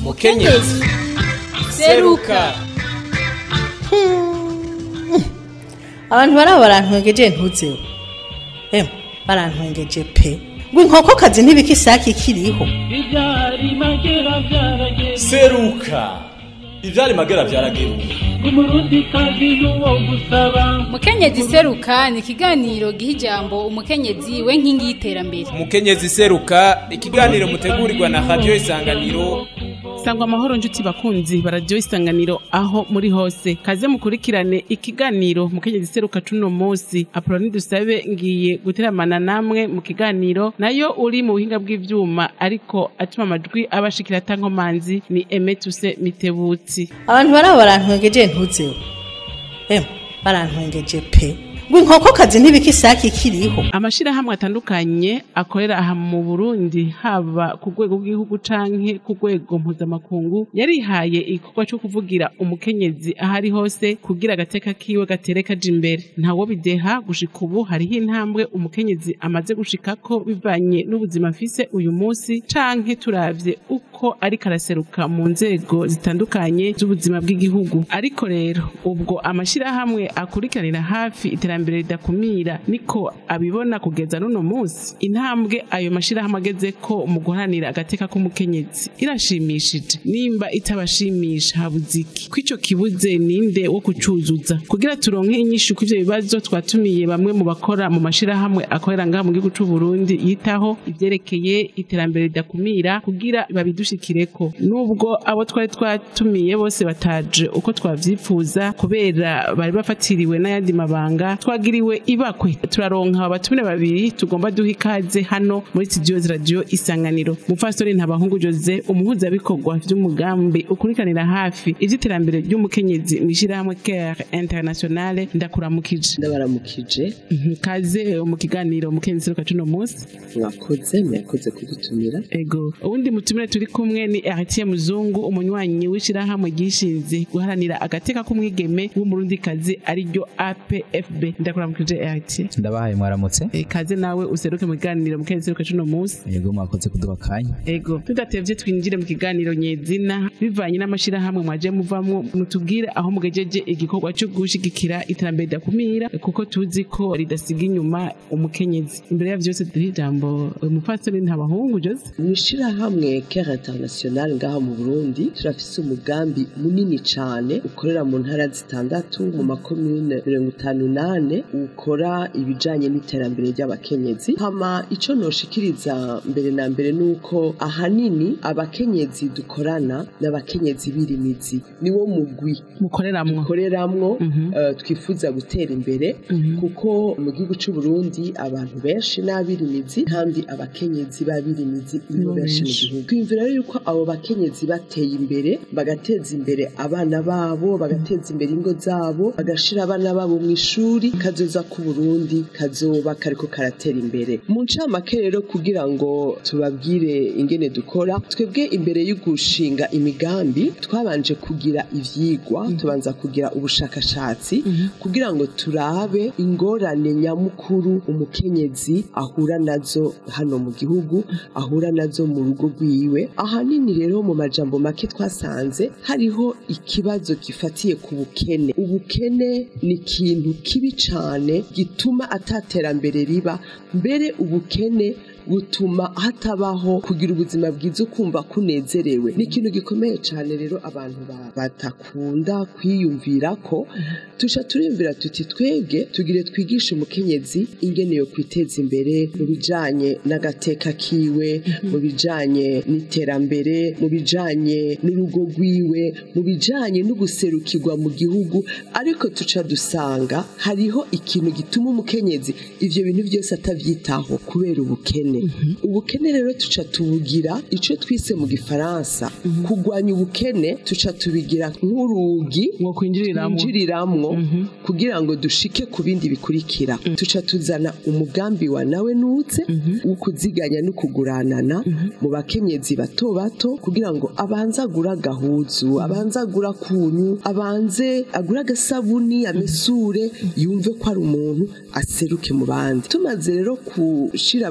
mukenyezi seruka abantu baraba barantwengeje ntuzeho emwe barantwengeje pe ngo inkokokazi ntibika isake ikiriho Ibyari magera byarageze seruka ivyari magera vyarageruka umurundi kazi n'uwo gusaba mukenyezi seruka ni ikiganiro giha ijambo umukenyezi we nkingi y'iterambere mukenyezi seruka ikiganiro mutegurirwa na radio isanganiro sangwa amahoro njuti bakunzi baradiyo isanganiro aho muri hose kaze mukurikirane ikiganiro mukenyezi seruka cuno munsi apoloni dusabe ngiye guteramana namwe mu kiganiro nayo uri mu buhinga bw'ivyuma ariko atuma amajwi abashikira atankomanzi ni emetuse mitebutsi abantu baraba barantwengeje ntuzeho emwe barantwengeje pe ngo inkokokazi ntibika isake ikiriho amashirahamwe atandukanye akorera aha mu Burundi haba ku rwego rw'igihugu canke ku rwego mpuzamakungu yarihaye igikorwa co kuvugira umukenyezi aho ari hose kugira agateka kiwe gatere kaja imbere ntawo bideha gushika ubu hariho intambwe umukenyezi amaze gushikako bivanye n'ubuzima afise uyu munsi canke turavye uko ariko araseruka mu nzego zitandukanye z'ubuzima bw'igihugu ariko rero ubwo amashirahamwe akurikiranira hafi iterambere ridakumira niko abibona kugeza n'uno munsi intambwe ayo mashirahamwe ageze ko mu guharanira agateka k'umukenyezi irashimishije nimba itabashimisha habuze iki ko ico kibuze ninde wo kucuzuza kugira turonke inyishu kw'ivyo bibazo twatumiye bamwe mu bakora mu mashirahamwe akorera ngaha mu gihugu c'u Burundi yitaho ivyerekeye iterambere ridakumira kugira babidushikireko nubwo abo twari twatumiye bose bataje uko twavyifuza kubera bari bafatiriwe n'ayandi mabanga twagiriwe ibakwe turaronka abatumire babiri tugomba duha ikaze hano muri studio radio isanganiro mufasoni ntabahungu Jose umuhuzabikorwa vy'umugambi ukurikanira hafi ivy'iterambere ry'umukenyezi mw'ishirahamwe Care Internationale ndakuramukije ndabaramukije Mhm, kaze mu kiganiro umukenyezi seruka cuno munsi mwakoze mwakoze kudutumira ego uwundi mutumire turi kumwe ni Artie Muzungu umunywanyi w'ishirahamwe ryishinze guharanira agateka k'umwigeme w'umurundikazi ariryo APFB ndakuramukije Artie ndabahaye mwaramutse Eh, kaze nawe useruke mu kiganiro mukenyezi seruka cuno munsi yego mwakoze kuduha akanya ego tudatevye twinjire mu kiganiro nyezina bivanye n'amashirahamwe mwaje muvamwo mutubwire aho mugejeje igikorwa cyo gushigikira iterambere ridakumira kuko tuzi ko ridasiga inyuma umukenyezi imbere ya vyose duhe ijambo umupfasoni ntabahungu Jose mw'ishirahamwe Care International ngaha mu Burundi turafise umugambi munini cane ukorera mu ntara zitandatu mu makomune mirongo itanu nane ukora ibijanye n'iterambere ry'abakenyezi hama ico noshikiriza mbere na mbere nuko ahanini abakenyezi dukorana n'abakenyezi birimizi niwo mugwi mukoreramwo dukoreramwo Mhm. eh, twifuza gutera imbere Mhm. kuko mu gihugu c'u Burundi abantu benshi n'abirimizi kandi abakenyezi b'abirimizi nibo Nibo benshi mu benshi. gihugu twiyumvira rero yuko abo bakenyezi bateye imbere bagateza imbere abana babo bagateza imbere ingo zabo bagashira abana babo mu ishuri kazoza ku Burundi kazoba kariko karatera imbere mu ncamake rero kugira ngo tubabwire ingene dukora twebwe imbere yo gushinga imigambi twabanje kugira ivyigwa tubanza kugira ubushakashatsi kugira ngo turabe ingorane nyamukuru umukenyezi ahura nazo hano mu gihugu ahura nazo mu rugo rwiwe ahanini rero mu majambo make twasanze hariho ikibazo gifatiye ku bukene ubukene ni ikintu kibi cane gituma ataterambere riba mbere ubukene butuma hatabaho kugira ubuzima bwiza ukumva kunezerewe ni ikintu gikomeye cyane rero abantu ba- batakunda kwiyumvira ko tuca turiyumvira tuti twebwe tugire twigishe umukenyezi ingene yo kwiteza imbere mu bijanye n'agateka kiwe mu bijanye n'iterambere mu bijanye n'urugo rwiwe mu bijanye no guserukirwa mu gihugu ariko tuca dusanga hariho ikintu gituma umukenyezi ivyo bintu byose atavyitaho kubera ubukene ubukene rero tuca tubugira ico twise mu gifaransa kugwanya ubukene tuca tubigira nk'urugi ngo kwinjiriramwo twinjiriramwo kugira ngo dushike ku bindi bikurikira tuca tuzana umugambi wa nawe nutse wo kuziganya no kuguranana mu bakenyezi bato bato kugira ngo abanze agura agahuzu abanze agura kunyu abanze agura agasabuni amesure yumve ko ari umuntu aseruke mu bandi tumaze rero gushira abakenyezi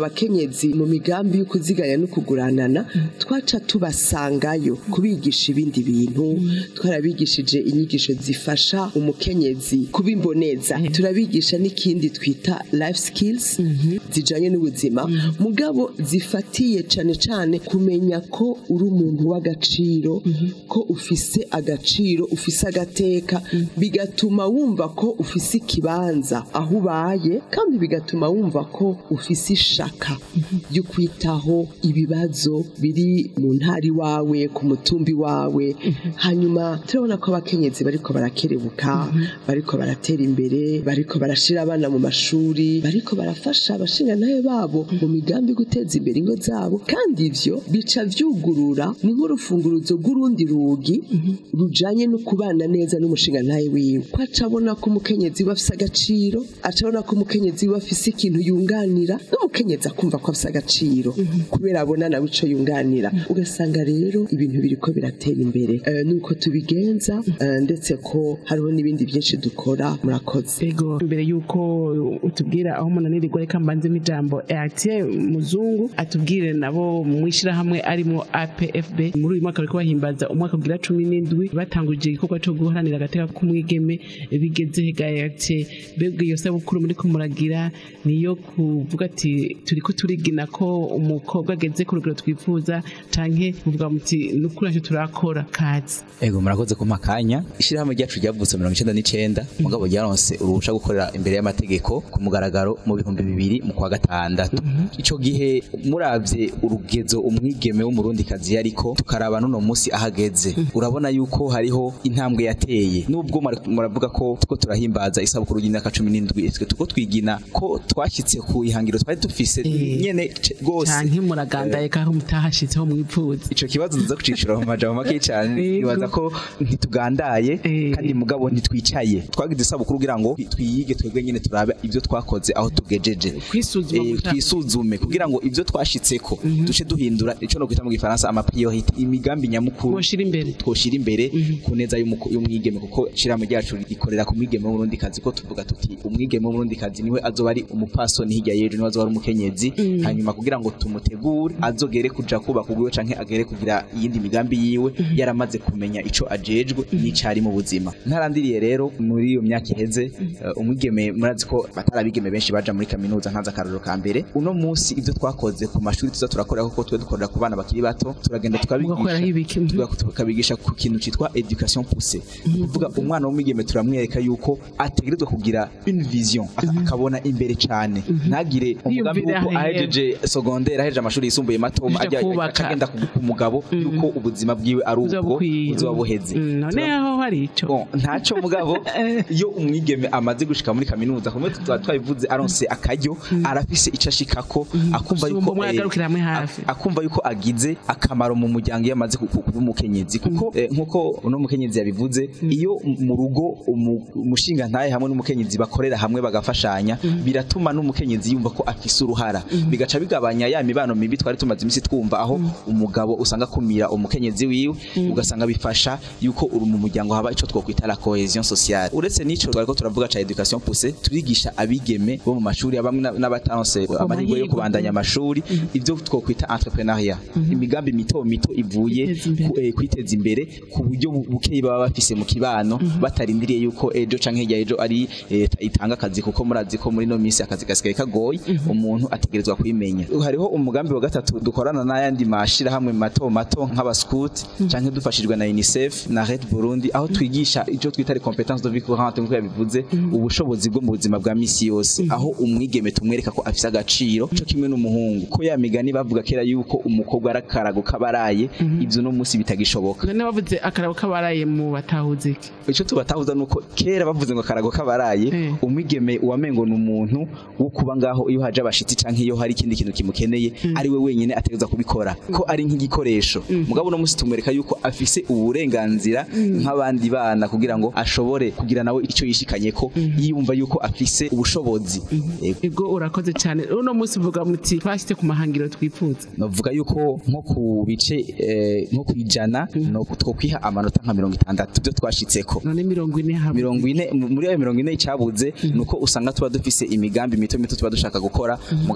abakenyezi mu migambi yo kuziganya no kuguranana twaca tubasangayo kubigisha ibindi bintu twarabigishije inyigisho zifasha umukenyezi kuba imboneza turabigisha n'ikindi twita life skills zijanye n'ubuzima mugabo zifatiye cane cane kumenya ko uri umuntu w'agaciro ko ufise agaciro ufise agateka bigatuma wumva ko ufise ikibanza aho ubaye kandi bigatuma wumva ko ufise ishaka ryo kwitaho ibibazo biri mu ntari wawe ku mutumbi wawe hanyuma turabona ko abakenyezi bariko barakerebuka bariko baratera imbere bariko barashira abana mu mashuri bariko barafasha abashingantahe babo mu migambi yo guteza imbere ingo zabo kandi ivyo bica vyugurura ni nk'urufunguruzo rw'urundi rugi rujanye no kubana neza n'umushingantahe wiwe ko aca abona ko umukenyezi we afise agaciro aca abona ko umukenyezi we afise ikintu yunganira n'umukenyezi akumva ko afise agaciro kubera abona nawe ico yunganira ugasanga rero ibintu biriko biratera imbere Eh, nuko tubigenza eh, ndetse ko hariho n'ibindi byinshi dukora murakoze ego mbere yuko utubwira aho umunanirirwa reka mbanzemo ijambo Eatier muzungu atubwire nabo mu ishyirahamwe arimo APFB muri uyu mwaka bariko bahimbaza umwaka ugira cumi n'indwi batanguje igikorwa cyo guharanira agateka k'umwigeme bigeze hega Eatier mbega iyo sabukuru muri kumuragira niyo kuvuga ati turiko turigina ko umukobwa ageze ku rugero twifuza canke muvuga muti nukuri ntacyo turakora kazi ego murakoze kumpa akanya ishyirahamwe ryacu ryavutse mirongo icenda n'icenda mugabo ryaronse uruhusha gukorera imbere y'amategeko ku mugaragaro mu bihumbi bibiri mu kwa gatandatu ico gihe muravye urugezo umwigeme w'umurundikazi yariko tukaraba n'uno musi ahageze urabona yuko hariho intambwe yateye nubwo mura- muravuga ko tuko turahimbaza isabukuru y'imyaka cumi n'indwi twe tuko twigina ko twashyitse ku ihangiro twari dufise Eh, nyene ce- rwose canke muragandaye kaho mutahashitseho mwipfuza ico kibazo nza kucishura mu majambo make cyane Yego. nibaza ko ntitugandaye Eh. kandi mugabo ntitwicaye twagize isabukuru kugira ngo twiyige twebwe nyene turabe ivyo twakoze aho tugejeje kwisuzuma Eh, gusa. twisuzume kugira ngo ivyo twashitseko duce duhindura ico no kwita mu gifaransa ama priorité imigambi nyamukuru Mwoshira imbere. twoshira imbere ku neza y'umuko- y'umwigeme kuko shiramo ryacu rikorera ku mwigeme w'urundi kazi ko tuvuga tuti umwigeme w'urundi kazi niwe azoba ari umupasoni hirya y'ejo niwe azoba ari umukenyezi hanyuma kugira ngo tumutegure azogere kuja kubaka ubwiwe canke agere kugira iyindi migambi yiwe yaramaze kumenya ico ajejwe n'icari mu buzima ntarandiriye rero muri iyo myaka iheze eh, umwigeme murazi ko batarabigeme benshi baja muri kaminuza ntaza akarorero ka mbere uno munsi ivyo twakoze ku mashuri tuza turakorera kuko twe dukorera ku bana bakiri bato turagenda Mugakoreraho ibiki? tukabigisha tuga- tukabigisha ku kintu citwa education poussée kuvuga umwana w'umwigeme turamwereka yuko ategerezwa kugira une vision aka- akabona imbere cane ntagire umugambi Yiyumvire wuko ahehe. ahejeje secondaire ahejeje amashuri yisumbuye mato Aja ajya kubaka. aca agenda ku ku mugabo yuko ubuzima bwiwe ari Buzoba ubwo bukwiye. buzoba buheze Mm, none Tura- aho hari ico Bon, ntaco mugabo iyo umwigeme amaze gushika muri kaminuza kumwe tuba twabivuze aronse akaryo arafise ico ashikako akumva Gusumba yuko umwe eh, agarukira hamwe hafi. ak- akumva yuko agize akamaro mu muryango iyo amaze ku- ku- kuba umukenyezi kuko eh, nkuko uno mukenyezi yabivuze iyo m- mu rugo umu- umushinga ntaye hamwe n'umukenyezi bakorera hamwe bagafashanya biratuma n'umukenyezi yumva ko afise uruhara bigaca bigabanya ya mibano mibi twari tumaze imisi twumva aho umugabo usanga akumira umukenyezi wiwe ugasanga bifasha yuko uri mu muryango haba ico twokwita la cohesion sociale uretse n'ico twariko turavuga ca education poussée turigisha abigeme bo mu mashuri bamwe na- n'abataronse amahirwe yo mahirwe. kubandanya amashuri ivyo twokwita entrepreneuria imigambi mito mito ivuye Kwiteza imbere. ku- eh, kwiteza imbere ku buryo bu- bukeyi baba bafise mu kibano batarindiriye yuko ejo canke hirya ejo ari eh, itanga akazi kuko murazi ko muri no minsi akazi gasigaye kagoye umuntu ategerezwa kubimenya hariho umugambi wa gatatu dukorana n'ayandi mashirahamwe mato mato nk'abascout canke dufashijwe na UNICEF na Red Burundi aho twigisha ico twita les compétences de vie courante nk'uko yabivuze ubushobozi bwo mu buzima bwa misi yose aho umwigeme tumwereka ko afise agaciro co kimwe n'umuhungu ko ya migani bavuga kera yuko umukobwa ari akarago kabaraye ivyo no munsi bitagishoboka none bavuze akarabo kabaraye mu batahuze iki icyo tubatahuza nuko kera bavuze ngo akarago kabaraye Eh. umwigeme wamengo ni umuntu wo kuba ngaho iyo haje abashitsi canke iyo hari ikindi kintu kimukeneye ari we wenyine ategereza kubikora ko ari nk'igikoresho mugabo uno munsi tumwereka yuko afise uburenganzira nk'abandi bana kugira ngo ashobore kugira nawe icyo yishikanyeko yumva yuko afise ubushobozi Yego. ego urakoze cyane uno munsi uvuga muti twashyize ku mahangiro twifuza navuga yuko nko ku bice eh, nko ku ijana no twokwiha amanota nka mirongo itandatu byo twashitseko none mirongo ine hamwe mirongo ine mu- muri ayo mirongo ine icyabuze ni uko usanga tuba dufise imigambi mito mito tuba dushaka gukora mugabo tukabona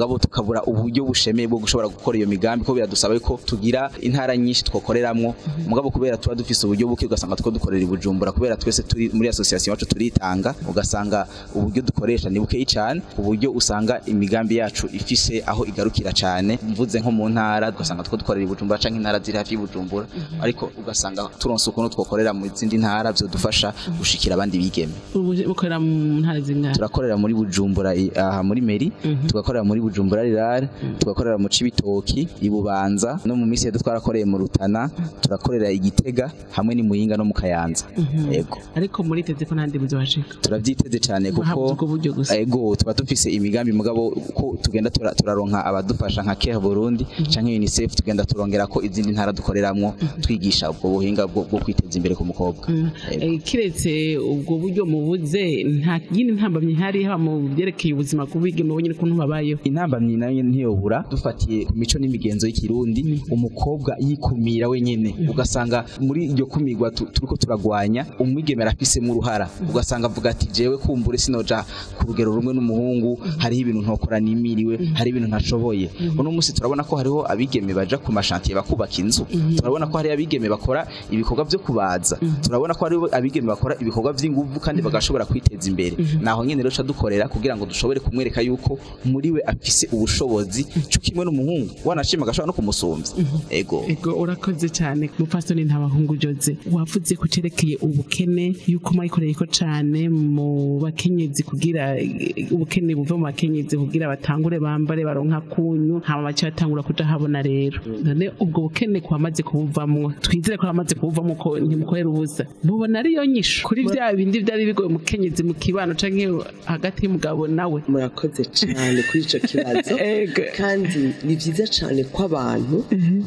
tukabura uburyo bushemeye bwo gushobora gukora iyo migambi ko biradusaba ko tugira intara nyinshi twokoreramwo mugabo kubera tuba dufise uburyo buke ugasanga two dukorera i Bujumbura kubera twese turi muri association yacu turitanga ugasanga uburyo dukoresha ni bukeyi cyane uburyo usanga imigambi yacu ifise aho igarukira cyane mvuze nko mu ntara ugasanga two dukorera i Bujumbura canke intara ziri hafi y'Ibujumbura ariko ugasanga turonse ukuntu twokorera mu zindi ntara byodufasha gushikira abandi bigeme ubu bukorera mu ntara zingana turakorera muri Bujumbura i- aha muri Meri tugakorera muri Bujumbura Rirare tugakorera mu Cibitoki i Bubanza no mu misi yedu twarakoreye mu Rutana turakorera i Gitega hamwe ni Muyinga no mu Kayanza yego ariko muriteze ko ntandi buzobashika turavyiteze cyane Muhabuze kuko ubwo buryo gusa. ego tuba dufise imigambi mugabo ko tugenda tura- turaronka abadufasha nka Care Burundi canke UNICEF tugenda turongera ko izindi ntara dukoreramwo twigisha ubwo buhinga bwo bwo kwiteza imbere ku mukobwa Yego. Eh, kiretse ubwo buryo mubuze nta yindi ntambamyi ihari haba mu byerekeye ubuzima kubigeme bo nyine ukuntu babayeho intambamyi nayo nyene ntiyobura dufatiye ku mico n'imigenzo y'ikirundi umukobwa yikumira wenyene ugasanga muri iryo kumirwa tu- turiko turagwanya umwigeme arafisemo uruhara ugasanga avuga ati jewe kumbure sinoja ku rugero rumwe n'umuhungu hariho ibintu ntokora nimiriwe hari ibintu ntashoboye uno munsi turabona ko hariho abigeme baja ku mashantiye bakubaka inzu turabona ko hariho abigeme bakora ibikorwa vyo kubaza turabona ko hariho abigeme bakora ibikorwa vy'inguvu kandi bagashobora kwiteza imbere naho nyene rero ca dukorera kugira ngo dushobore kumwereka yuko muri we afise ubushobozi cyo kimwe n'umuhungu wanashima agashobora no kumusumvya ego ego urakoze cyane mupfasoni ntabahungu Jose wavuze ku cerekeye ubukene yuko mwayikoreye ko cyane mu bakenyezi kugira eh, ubukene buva mu bakenyezi kugira batangure bambare baronka kunyu hama bace batangura kuja habona rero none ubwo bukene kwamaze kubuvamwo twizere ko bamaze kubuvamwo ko ntimukorera ubusa mubona ariyo nyisho kuri bya bindi byari bigoye umukenyezi mu kibano canke hagati y'umugabo nawe murakoze cyane kuri icyo kibazo Ego. kandi ni byiza cyane ko abantu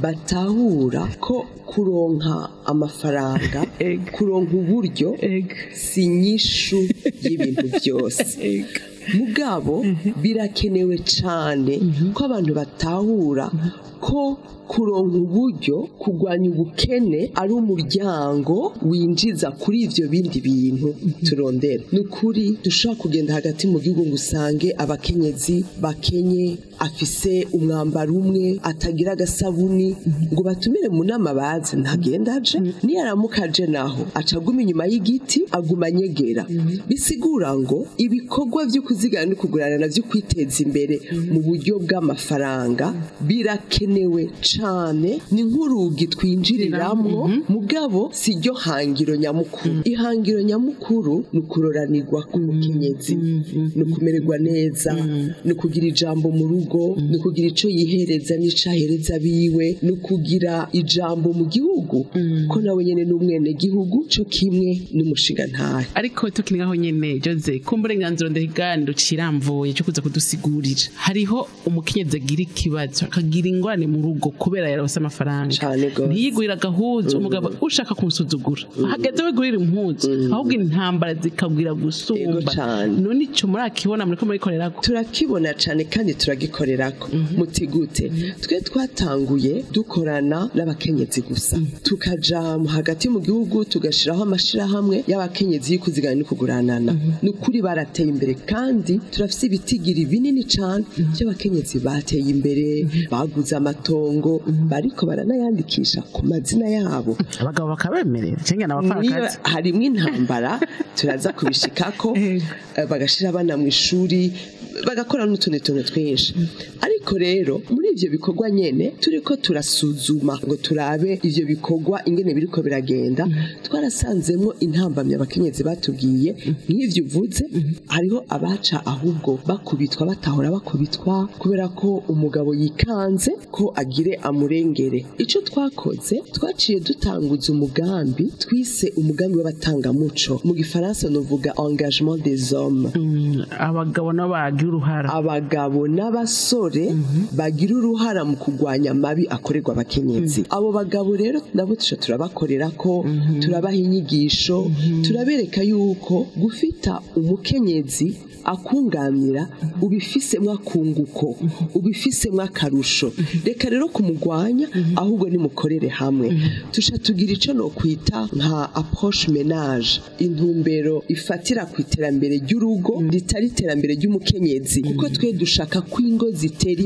batahura ko kuronka amafaranga Ego. kuronka uburyo Ego. si inyishu y'ibintu byose mugabo birakenewe cyane ko abantu batahura ko kuronka uburyo kurwanya ubukene ari umuryango winjiza kuri ibyo bindi bintu turondera ni ukuri dushobora kugenda hagati mu gihugu ngo usange abakenyezi bakenye afise umwambaro umwe atagira agasabuni ngo batumire mu nama bazi ntagenda aje niyaramuka aje naho aca aguma inyuma y'igiti aguma anyegera bisigura ngo ibikorwa byo kuzigana no kugurana navyo kwiteza imbere mu buryo bw'amafaranga birakenewe cane ni nk'urugi twinjiriramwo mugabo si ryo hangiro nyamukuru ihangiro nyamukuru ni ukuroranirwa k'umukenyezi ni ukumererwa neza ni ukugira ijambo mu rugo ni ukugira ico yihereza n'ico ahereza biwe ni ukugira ijambo mu gihugu ko nawe nyene ni umwene gihugu co kimwe n'umushinga ntahe ariko tukiri ngaho nyene Jose kumva uburenganzira ndahiganiro ciramvuye cyo kuza kudusigurira hariho umukenyezi agira ikibazo akagira ingorane mu rugo kubera yarose amafaranga Cane gose. ntiyigurira agahuzu umugabo ushaka kumusuzugura hageze we gurira impuzu ahubwo intambara zikabwira Ego gusumba cane. none ico murakibona muriko murikorerako turakibona cyane kandi turagikorerako mutigute twe twatanguye dukorana n'abakenyezi gusa tukaja mu hagati mu gihugu tugashiraho amashirahamwe y'abakenyezi y'ukuzigana no kuguranana ni ukuri barateye imbere kandi turafise ibitigiri binini cyane by'abakenyezi bateye imbere baguze amatongo bariko baranayandikisha ku mazina yabo abagabo bakabemerera cyangwa niyo n'abapfakazi harimwo intambara turaza kubishikako Ego. eh, bagashira abana mu ishuri bagakora n'utundi tuntu twinshi ariko rero muri ivyo bikorwa nyene turiko turasuzuma ngo turabe ivyo bikorwa ingene biriko biragenda twarasanzemwo intambamyi abakenyezi batubwiye nk'ivyo uvuze hariho abaca ahubwo bakubitwa batahora bakubitwa kubera ko umugabo yikanze ko agire amurengere ico twakoze twaciye dutanguza umugambi twise umugambi w'abatangamuco mu gifaransa novuga engagement des hommes Mm, abagabo nabo bagira uruhara abagabo n'abasore bagira uruhara mu kurwanya amabi akorerwa abakenyezi abo bagabo rero nabo tuca turabakorera ko turabaha inyigisho turabereka yuko gufita umukenyezi akunganira ubifisemo akunguko ubifisemo akarusho reka rero kumugwanya ahubwo nimukorere hamwe tuca tugira ico no kwita nka approche ménage intumbero ifatira ku iterambere ry'urugo ritari iterambere ry'umukenyezi kuko twe dushaka ko ingo zitera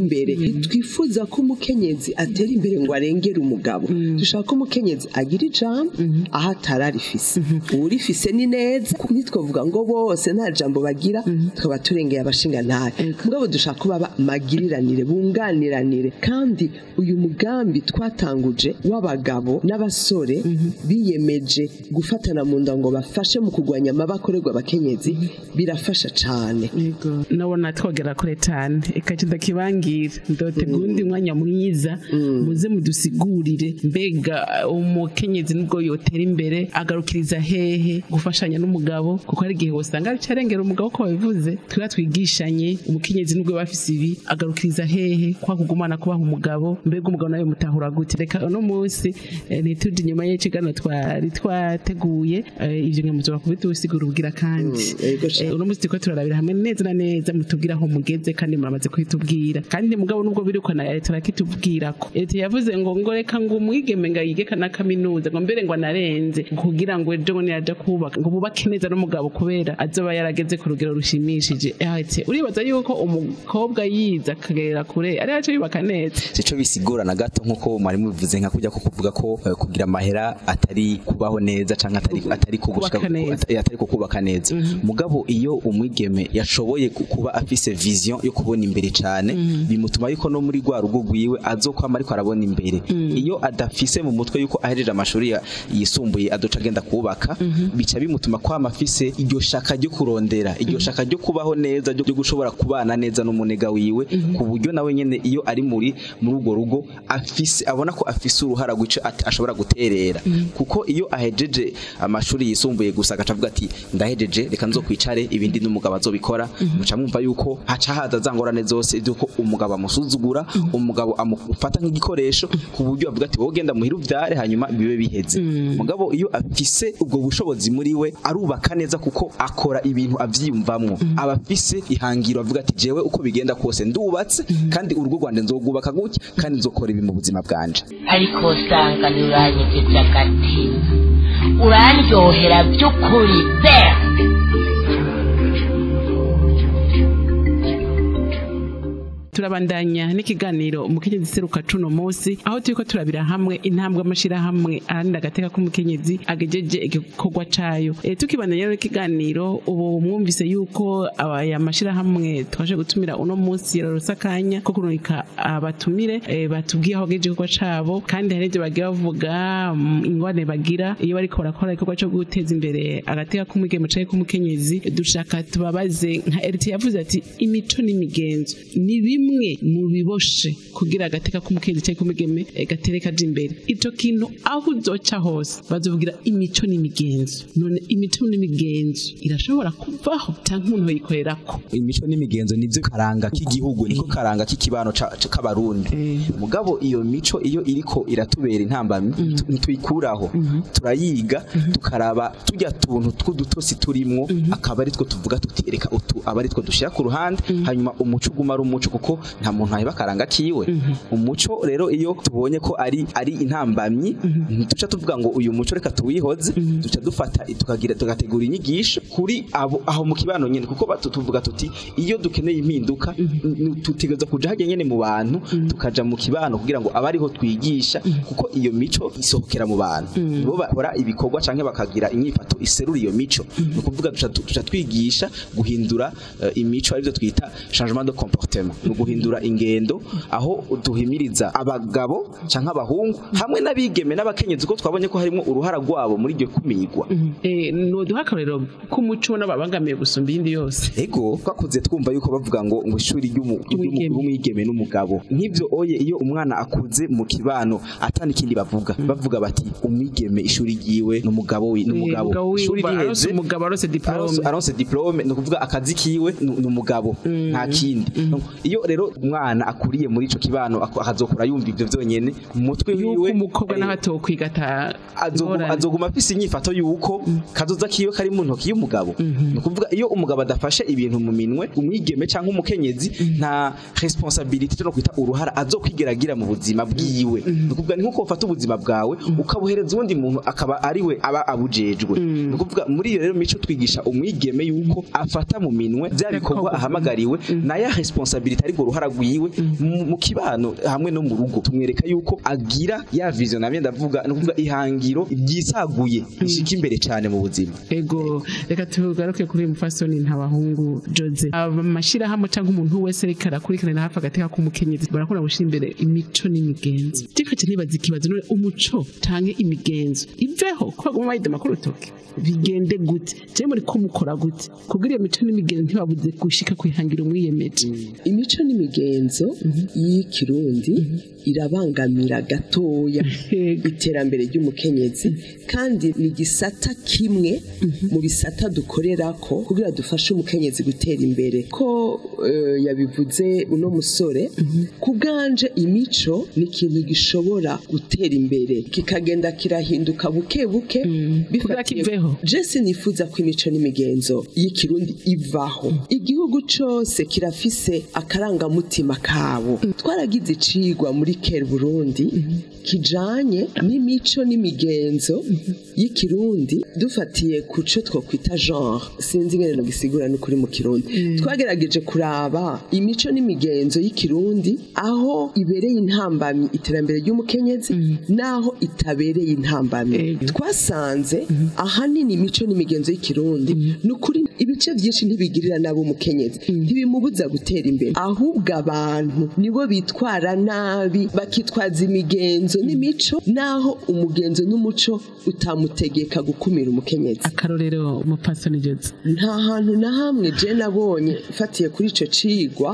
imbere twifuza ko umukenyezi atera imbere ngo arengere umugabo dushaka ko umukenyezi agira ijambo aho atararifise uwurifise ni neza ntitwavuga ngo bose nta jambo bagira tukaba turengeye abashinga ntahe mugabo dushaka ko baba magiriranire bunganiranire kandi uyu mugambi twatanguje w'abagabo n'abasore biyemeje gufatana mu nda ngo bafashe mu kurwanya amabi akorerwa abakenyezi birafasha cyane Yego, nabona twogera kure cyane ikaca ndakibangira ndote gundi mwanya mwiza muze mudusigurire mbega umukenyezi nubwo yotera imbere agarukiriza hehe gufashanya n'umugabo kuko hari igihe usanga ari cyarengera umugabo ko babivuze twiba twigishanye umukenyezi nubwo bafise ibi agarukiriza hehe kwa kugumana kubaha umugabo mbega umugabo nawe mutahura gute reka uno munsi eh, ntituje inyuma y'ikigano twari twateguye eh, ivyo nkamuzoba kubitusigura ubwira kandi yego sha. Eh, uno munsi turiko turarabira hamwe neza na neza mutubwira aho mugeze kandi muramaze kuhitubwira kandi mugabo nubwo biriko na leta rakitubwirako leta yavuze ngo ngo reka ngo umwigeme ngo yige na kaminuza ngo mbere ngo anarenze kugira ngo ejo ngo niyaja kubaka ngo bubake neza n'umugabo kubera azoba yarageze ku rugero rushimishije ati uribaza yuko umukobwa yize akagera kure ari yaco yubaka neza sico bisigura na gato nkuko mwari mubivuze nka kujya ko kuvuga ko eh, kugira amahera atari kubaho neza canke atari atari kugushika Kubaka neza. at- atari kukubaka neza mugabo iyo umwigeme yashoboye ku- kuba afise vision yo kubona imbere cane bimutuma yuko no muri rwa rugo rwiwe azokwama ariko arabona imbere iyo adafise mu mutwe yuko ahejeje amashuri ya- yisumbuye adoca agenda kubaka bica bimutuma kwama afise iryo shaka ryo kurondera iryo shaka ryo kubaho neza ryo ryo gushobora kubana neza n'umunega wiwe ku buryo nawe nyene iyo ari muri muri urwo rugo afise abona ko afise uruhara rw'ico at- ashobora guterera kuko iyo ahejeje amashuri yisumbuye gusa agaca avuga ati ndahejeje reka nzokwicare ibindi n'umugabo azobikora muca mwumva yuko haca haza za ngorane zose zuko umugabo amusuzugura umugabo amufata nk'igikoresho ku buryo avuga ati wowe genda muhira uvyare hanyuma bibe biheze mugabo iyo afise ubwo bushobozi muri we arubaka neza kuko akora ibintu avyiyumvamwo aba afise ihangiro avuga ati jewe uko bigenda kose ndubatse kandi urugo rwanje nzogubaka gutya kandi nzokora ibi mu buzima bwanje ariko usanga ntiuranyegeje agatima urandyohera by'ukuri pe turabandanya n'ikiganiro umukenyezi seruka cuno munsi aho turiko turabira hamwe intambwe amashirahamwe aharanira agateka k'umukenyezi agejeje igikorwa cayo e, tukibandanya rero n'ikiganiro ubu mwumvise yuko aya mashirahamwe twaje gutumira uno munsi yararose akanya ko kurungika abatumire e, batubwiye aho agejeje igikorwa cabo kandi hari ivyo bagiye bavuga mm, ingwane bagira iyo bariko barakora igikorwa co guteza imbere agateka k'umwigeme canke k'umukenyezi dushaka tubabaze nka RT yavuze ati imico n'imigenzo ni bimwe mu biboshe kugira agateka k'umukenyezi canke k'umugeme eh, gatere kaja imbere ico kintu aho uzoca hose bazovugira imico n'imigenzo none imico n'imigenzo irashobora kuvaho canke umuntu yoyikorerako imico n'imigenzo nivyo karanga k'igihugu niko karanga k'ikibano ca- ca- k'abarundi mugabo iyo mico iyo iriko iratubera intambamyi tu- ntituyikuraho turayiga tukaraba tujya tuntu tw'udutosi turimwo akaba ari two tuvuga tuti reka utu aba ari two dushira ku ruhande hanyuma umuco uguma ari umuco kuko nta muntu aheba akaranga kiwe umuco rero iyo tubonye ko ari ari intambamyi duca tuvuga ngo uyu muco reka tuwihoze duca dufata tukagira tugategura inyigisho kuri abo aho mu kibano nyene kuko batu- tuvuga tuti iyo dukeneye impinduka n- tutegereza kuja hajya nyene mu bantu tukaja mu kibano kugira ngo abe ariho twigisha kuko iyo mico isohokera mu bantu nibo bakora ibikorwa canke bakagira inyifato iserura iyo mico ni ukuvuga duca tu- duca twigisha guhindura eh, imico arivyo twita changement de comportement ni uguhindura ingendo aho duhimiriza abagabo canke abahungu hamwe n'abigeme n'abakenyezi ko twabonye ko harimo uruhara rwabo muri iryo kumigwa Eh, noduha akarorero k'umuco n'ababangamiye gusumba iyindi yose ego twakuze twumva yuko bavuga ngo ngo ishuri ry'umu- Ry'umwigeme. ry'umwigeme n'umugabo nk'ivyo oye iyo umwana akuze mu kibano atana ikindi bavuga bavuga bati umwigeme ishuri ryiwe n'umugabo wi n'umugabo umugabo wiwe ishuri arose riheze umugabo arose diplome aronse- aronse diplome ni ukuvuga akazi kiwe ni ni umugabo nta kindi iyo rero umwana akuriye muri ico kibano ak- akazokura yumva ivyo vyonyene mu mutwe yuko wiwe umukobwa eh, naho atokwiga ata azoguma ingorane. azoguma afise inyifato yuko kazoza kiwe kari mu ntoki y'umugabo ni ukuvuga iyo umugabo adafashe ibintu mu minwe umwigeme cyangwa umukenyezi nta responsabilité no kwita uruhara azokwigeragira mu buzima bwiwe ni ukuvuga ni nkuko ufata ubuzima bwawe ukabuhereza uwundi muntu akaba ariwe aba abujejwe ni ukuvuga muri iyo rero mico twigisha umwigeme yuko afata mu minwe bya bikorwa ahamagariwe na ya responsabilité ari urwo ruhara rwiwe mu- mu kibano hamwe no mu rugo tumwereka yuko agira ya vision namye ndavuga no kuvuga ihangiro ryisaguye rishika imbere cyane mu buzima ego reka tugaruke kuri uyu mufasoni ntabahungu jose amashyirahamwe cyangwa umuntu wese ariko arakurikiranira hafi agateka k'umukenyezi barakunda gushyira imbere imico n'imigenzo tikaca ntibaza ikibazo none umuco cyangwa imigenzo iveho ko baguma bayidoma ku rutoki bigende gute cyangwa muri ko mukora gute kubwira iyo mico n'imigenzo ntibabuze gushika kwihangira umwiyemeje imico n'imigenzo y'ikirundi irabangamira gatoya iterambere ry'umukenyezi kandi ni igisata kimwe mu bisata dukorera ko kugira dufashe umukenyezi gutera imbere ko eh, yabivuze uno musore ku bwanje imico ni ikintu gishobora gutera imbere kikagenda kirahinduka buke buke kugira kiveho jesi nifuza ko imico n'imigenzo y'ikirundi ivaho igihugu cose kirafise akarangamutima kabo twaragize icigwa muri kera burundi kijanye n'imico n'imigenzo y'ikirundi dufatiye ku co twokwita genre sinzi ingene nogisigura n'ukuri mu kirundi twagerageje kuraba imico n'imigenzo y'ikirundi aho ibereye intambamyi iterambere ry'umukenyezi n'aho itabereye intambamyi twasanze ahanini imico n'imigenzo y'ikirundi ni ukuri ibice byinshi ntibigirira nabo umukenyezi ntibimubuza gutera imbere ahubwo abantu nibo bitwara nabi bakitwaza imigenzo n'imico naho umugenzo n'umuco utamutegeka gukumira umukenyezi akarorero umupasoni jose nta hantu na hamwe je nabonye mfatiye kuri ico cigwa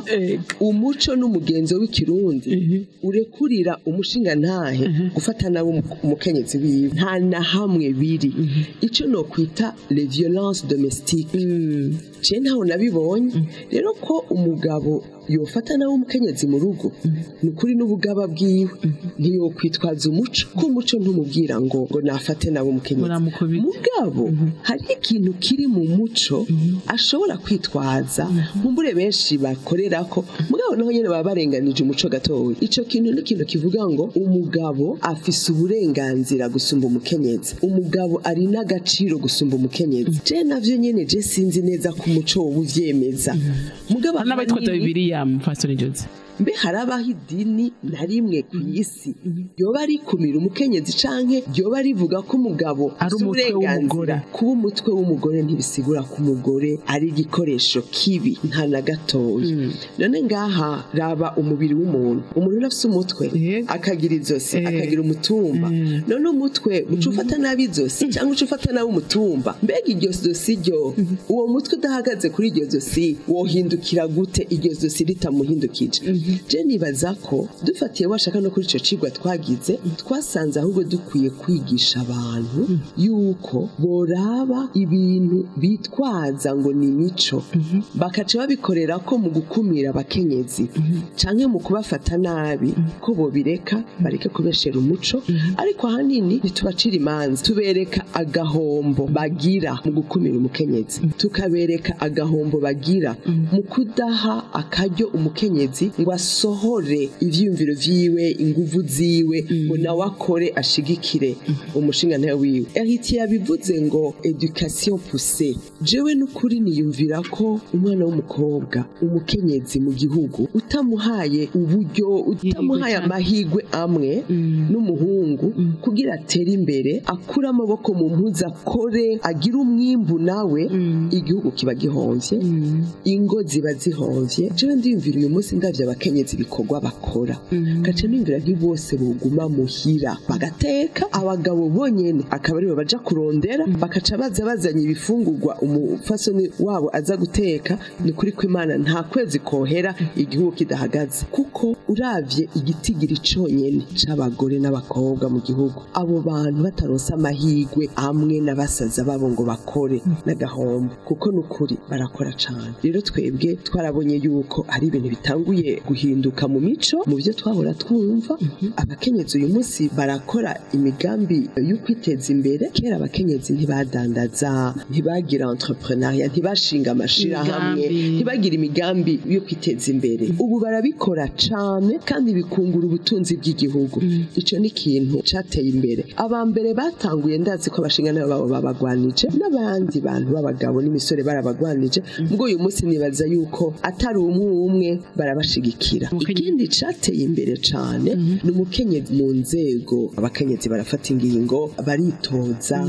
umuco n'umugenzo w'ikirundi urekurira umushinga ntahe gufata nabo umukenyezi wiwe nta na hamwe biri ico nokwita les violences domestiques je ntaho nabibonye rero ko umugabo yofata nawe umukenyezi mu rugo ni ukuri n'ubugaba bwiwe ntiyokwitwaza umuco ko umuco ntumubwira ngo ngo nafate nawe umukenyezi mugabo hari ikintu kiri mu muco ashobora kwitwaza nkumbure benshi bakorera ko mugabo naho nyene baba barenganije umuco gatoya ico kintu ni ikintu kivuga ngo umugabo afise uburenganzira gusumba umukenyezi umugabo ari n'agaciro gusumba umukenyezi je navyo nyene je sinzi neza ko umuco woba uvyemeza mugabo n'abayitwaza ahanini- bibiriya mupasoni jose mbe harabaho idini na rimwe ku isi ryoba rikumira umukenyezi canke ryoba rivuga ko umugabo Ari afise umutwe uburenganzira kuba umutwe w'umugore ntibisigura ko umugore ari igikoresho kibi nta na gatoya none ngaha raba umubiri w'umuntu umuntu afise umutwe akagira izosi akagira umutumba none umutwe uca ufata nabi izosi cyangwa uca ufata nabi umutumba mbega iryo zosi ryo uwo mutwe udahagaze kuri iryo zosi wohindukira gute iryo zosi ritamuhindukije je nibaza ko dufatiye washaka no kuri ico cigwa twagize twasanze ahubwo dukwiye kwigisha abantu yuko boraba ibintu bitwaza ngo ni imico bakaca babikorera ko mu gukumira abakenyezi canke mu kubafata nabi ko bobireka bareke kubeshera umuco ariko ahanini ntitubacira imanza tubereka agahombo bagira mu gukumira umukenyezi tukabereka agahombo bagira mu kudaha akaryo umukenyezi ngo asohore ivyiyumviro vyiwe inguvu ziwe ngo nawe akore ashigikire umushinga ntawe wiwe eriti yabivuze ngo education poussée jewe n'ukuri niyumvira ko umwana w'umukobwa umukenyezi mu gihugu utamuhaye uburyo utamuhaye amahigwe amwe n'umuhungu kugira atere imbere akure amaboko mu mpuzu akore agire umwimbu nawe igihugu kiba gihomvye ingo ziba zihomvye jewe ndiyumvira uyu munsi ndavye abakenyezi ibikorwa bakora gaca niyumvira nti bose boguma muhira bagateka abagabo bonyene akaba aribo baja kurondera bakaca baza bazanye ibifungurwa umufasoni wabo aza guteka ni kuri ko imana nta kwezi kohera igihugu kidahagaze kuko uravye igitigiri conyene c'abagore n'abakobwa mu gihugu abo bantu bataronse amahigwe amwe n'abasaza babo ngo bakore n'agahombo kuko nukuri barakora cane rero twebwe twarabonye yuko hari ibintu bitanguye guhinduka mu mico mu byo twahora twumva abakenyezi uyu munsi barakora imigambi yo kwiteza imbere kera abakenyezi ntibadandaza ntibagira entrepreneuria ntibashinga amashirahamwe Imigambi. ntibagira imigambi yo kwiteza imbere ubu barabikora cane kandi bikungura ubutunzi bw'igihugu ico ni ikintu cateye imbere aba mbere batanguye ndazi ko abashinga nabo babo babagwanije n'abandi bantu b'abagabo n'imisore barabagwanije ubwo uyu munsi nibaza yuko atari umwe umwe barabashigikira bikurikira ikindi cateye imbere cane ni umukenyezi mu nzego abakenyezi barafata ingingo baritoza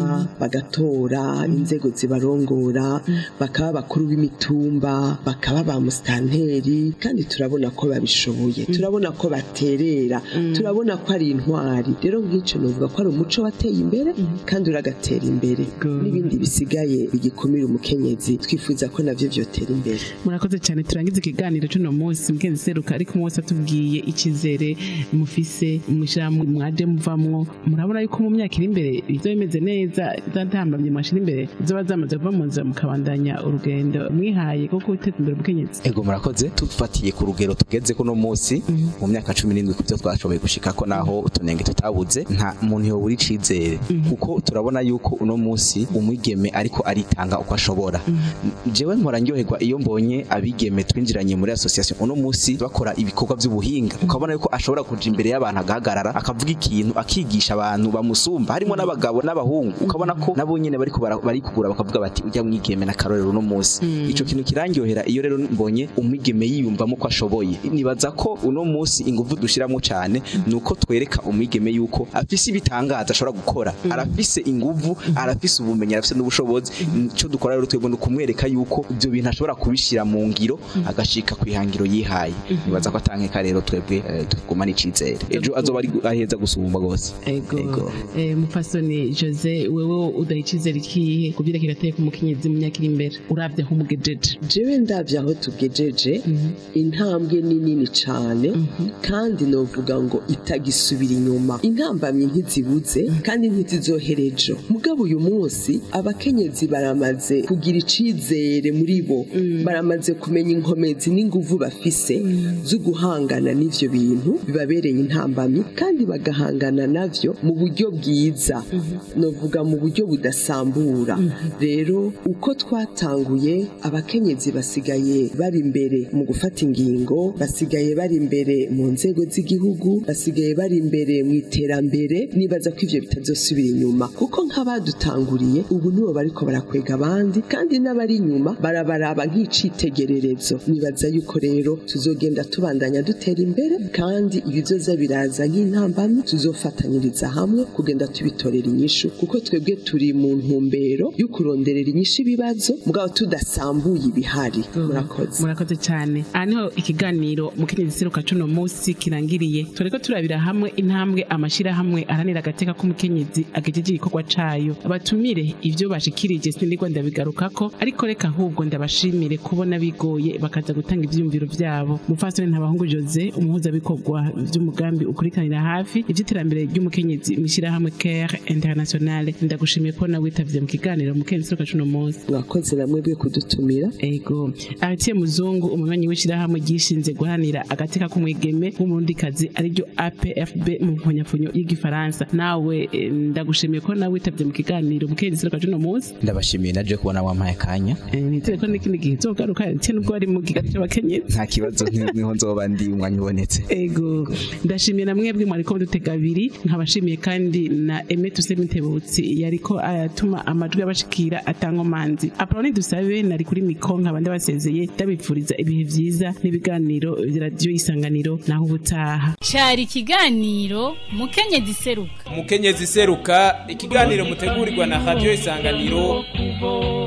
bagatora inzego zibarongora bakaba bakuru b'imitumba bakaba ba musitanteri kandi turabona ko babishoboye turabona ko baterera turabona ko ari intwari rero nk'icyo novuga ko ari umuco wateye imbere kandi uragatera imbere n'ibindi bisigaye bigikumira umukenyezi twifuza ko navyo vyotera imbere murakoze cyane turangiza ikiganiro cy'uno munsi mukenzi seruka ariko umunsi atubwiye icyizere mufise mwishirahamwe mwaje muvamwo murabona yuko mu myaka iri imbere bizoba bimeze neza zatambamye mwashira imbere zoba zamaze kuva mu nzira mukabandanya urugendo mwihaye rwo guteza imbere umukenyezi ego murakoze tufatiye ku rugero tugeze kuno munsi mu myaka cumi n'indwi ku byo twashoboye gushikako naho utunenge tutabuze nta muntu yobura icizere kuko turabona yuko uno munsi umwigeme ariko aritanga uko ashobora jewe mpora ndyoherwa iyo mbonye abigeme twinjiranye muri association uno munsi bakora ibikorwa by'ubuhinga ukabona yuko ashobora kuja imbere y'abantu agahagarara akavuga ikintu akigisha abantu bamusumba harimo n'abagabo n'abahungu ukabona ko nabo nyene bariko bara- barikugura bakavuga bati ujya mwigeme na karorero uno munsi ico kintu kirangyohera iyo rero mbonye umwigeme yiyumvamo ko ashoboye nibaza ko uno munsi ingufu dushiramo cane nuko twereka umwigeme yuko afise ibitangaza ashobora gukora arafise inguvu arafise ubumenyi arafise n'ubushobozi ico dukora rero twebwe ni ukumwereka yuko ibyo bintu ashobora kubishira mu ngiro agashika ku ihangiro yihaye nibaza ko atankeka rero twebwe eh, tugumana icizere ejo azoba ari aheza gusumba gose ego eh, mupfasoni jose wewe udaha icyizere ikihe ku byerekeye gateye ku mukenyezi mu myaka iri imbere urabye aho umugejeje jewe ndavye aho tugejeje intambwe ni nini cane kandi novuga ngo itagisubira inyuma intambamyi ntizibuze kandi ntizizohera ejo mugabo uyu munsi abakenyezi baramaze kugira icizere muri bo baramaze kumenya inkomezi n'inguvu bafise zo guhangana n'ivyo bintu bibabereye intambamyi kandi bagahangana navyo mu buryo bwiza novuga mu buryo budasambura rero uko twatanguye abakenyezi basigaye bari imbere mu gufata ingingo basigaye bari imbere mu nzego z'igihugu basigaye bari imbere mu iterambere nibaza ko ivyo bitazosubira inyuma kuko nk'abadutanguriye ubu nibo bariko barakwega abandi kandi n'abari inyuma barabaraba nk'icitegererezo nibaza yuko rero tuzogenda tubandanya dutera imbere kandi ibizoza biraza nk'intambamyi tuzofatanyiriza hamwe kugenda tubitorera inyishu kuko twebwe turi mu ntumbero yo kuronderera inyishu ibibazo mugabo tudasambuye ibihari murakoze murakoze cyane aha niho ikiganiro mukenyezi seruka cuno munsi kirangiriye tureko turabira hamwe intambwe amashirahamwe aranira agateka k'umukenyezi agejeje igikorwa cayo abatumire ivyo bashikirije sindigwa ndabigarukako ariko reka ahubwo ndabashimire kubona bigoye bakaza gutanga ivyiyumviro vyabo mufasoni ntabahungu jose umuhuzabikorwa vy'umugambi ukurikanira hafi ivy'iterambere ry'umukenyezi mw'ishirahamwe care internationale ndagushimiye ko nawe witavye mu kiganiro mukenyezi seruka cuno munsi mwakoze namwe bwe kudutumira ego aratiye muzungu umunywanyi w'ishirahamwe ryishinze guharanira agateka k'umwigeme w'umurundikazi ariryo apfb mu mponyapfonyo y'igifaransa nawe eh, ndagushimiye ko nawe witavye mu kiganiro mukenyezi seruka cuno munsi ndabashimiye naje kubona wampaye akanya Eh, nizere ko n'ikindi gihe uzogaruka aratiye nubwo wari mu kigali c'abakenyezi nta kibazo ni- niho nzoba ndi umwanya ubonetse ego ndashimiye na mwebwe mwariko mudutega abiri nkabashimiye kandi na Aime Tuse Mitebutsi yariko aratuma amajwi abashikira atankomanzi Apoloni dusabe nari kuri mikro nkaba ndabasezeye ndabipfuriza ibihe vyiza n'ibiganiro vya radio isanganiro naho ubutaha cari ikiganiro mukenyezi seruka umukenyezi seruka ikiganiro mutegurirwa na radio isanganiro kuvoma